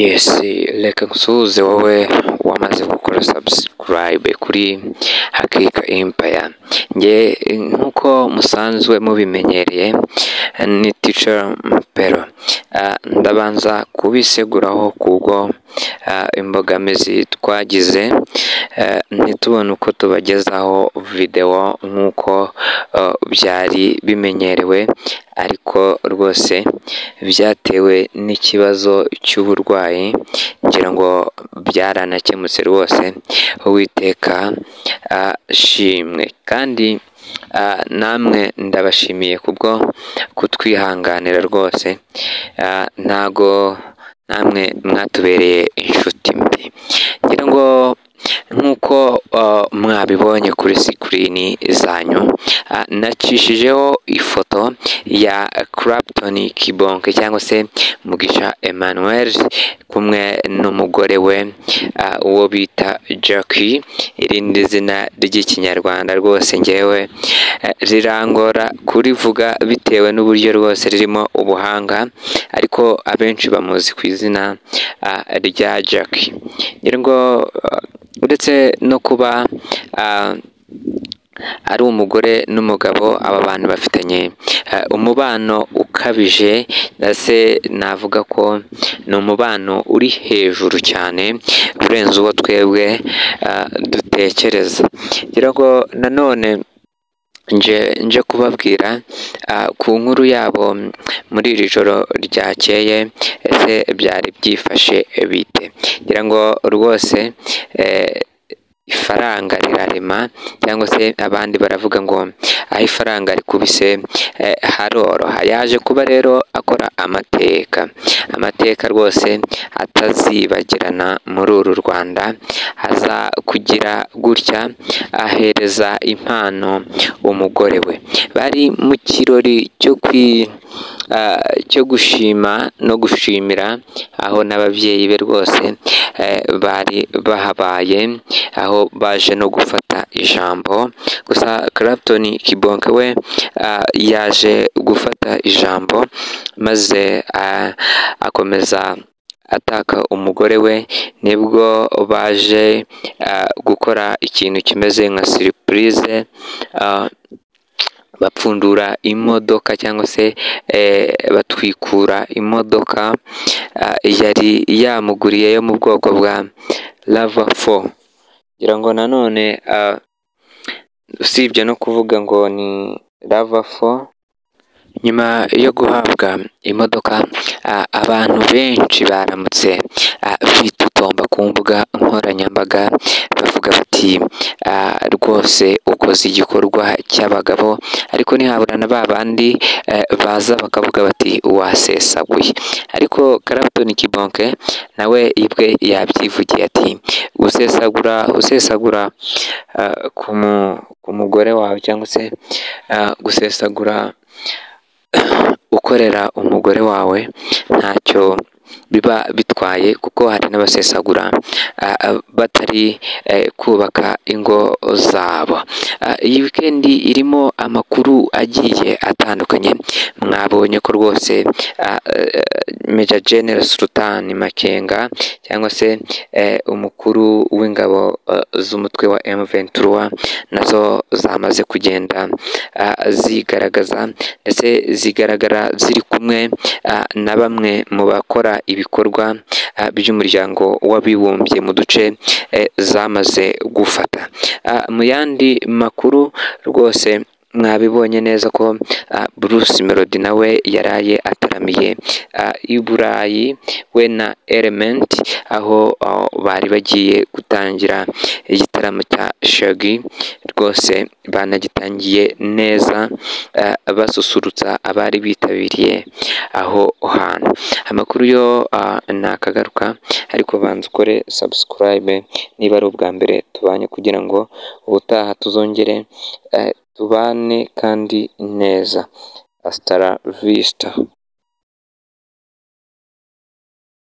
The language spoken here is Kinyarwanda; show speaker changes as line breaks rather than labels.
Yes reka nsuhuze wowe wamaze gukora subscribe kuri Hakika Empire, njye nk'uko musanzwe mubimenyereye ni Teacher Mpero, Ah, ndabanza kubiseguraho kubwo ah, imbogamizi twagize eh, ntitubone uko tubagezaho video nk'uko eh, byari bimenyerewe ariko rwose byatewe n'ikibazo cy'uburwayi ngira ngo byaranakemutse rwose uwiteka ashimwe kandi ah, namwe ndabashimiye kubwo kutwihanganira rwose Ah, ntago namwe mwatubereye inshuti mbi ngira ngo nk'uko ah, mwabibonye kuri sikirini zanyu ah, nacishijeho ifoto ya Clapton Kibonke cyangwa se Mugisha Emmanuel kumwe n'umugore we ah, uwo bita Jackie irindi zina ry'ikinyarwanda rwose ngewe eh, rirangora kurivuga bitewe n'uburyo rwose ririmo ubuhanga ariko abenshi bamuzi ku izina ah, rya Jackie ngira ngo ah, uretse no kuba ah, ari umugore n'umugabo aba bantu bafitanye eh, umubano ukabije ndetse navuga ko ni umubano uri hejuru cyane urenze uwo twebwe eh, dutekereza ngira ngo nanone nje nje kubabwira ah, ku nkuru yabo muri iri joro ryakeye ese byari byifashe bite ngira ngo rwose eh, ifaranga rirarema cyangwa se abandi baravuga ngo aho ifaranga rikubise eh, haroroha yaje kuba rero akora amateka amateka rwose atazibagirana muri uru Rwanda aza kugira gutya ahereza impano umugore we bari mu kirori cyo kwi ah, cyo gushima no gushimira aho n'ababyeyi be rwose eh, bari bahabaye aho baje no gufata ijambo gusa Clapton Kibonke we ah, yaje gufata ijambo maze ah, akomeza ataka umugore we nibwo baje ah, gukora ikintu kimeze nka surprise ah, bapfundura imodoka cyangwa se eh, batwikura imodoka ah, yari yamuguriye yo mu bwoko bwa lava fo ngira ngo nanone ah, usibye no kuvuga ngo ni lava fo nyuma yo guhabwa imodoka ah, abantu benshi baramutse ah, bitutomba ku mbuga nkoranyambaga bavuga bati ah, rwose ukoze igikorwa cy'abagabo ariko ntihabura na ba bandi eh, baza bakavuga bati wasesaguye ariko Clapton Kibonke nawe ibwe yabyivugiye ati usesagura usesagura ah, ku mu- ku mugore wawe cyangwa se ah, gusesagura ukorera umugore wawe ntacyo biba bitwaye kuko hari n'abasesagura ah, ah, batari eh, kubaka ingo zabo Ah, iyi wikendi irimo amakuru agiye atandukanye mwabonye ko rwose ah, eh, Major General Sultan Makenga cyangwa se eh, umukuru w'ingabo eh, z'umutwe wa M23 nazo zamaze kugenda ah, zigaragaza ndetse zigaragara ziri kumwe ah, na bamwe mu bakora ibikorwa ah, by'umuryango w'abibumbye mu duce eh, zamaze gufata Ah, mu yandi makuru rwose mwabibonye neza ko ah, Bruce Melody nawe yaraye ataramiye ah, i Burayi we na Element aho ah, bari bagiye gutangira igitaramo cya Shaggy rwose banagitangiye neza eh, basusurutsa abari bitabiriye aho hantu amakuru yo ah, nakagaruka ariko banza ukore subscribe niba ari ubwa mbere tubanye kugira ngo ubutaha tuzongere eh, tubane kandi neza asitara vista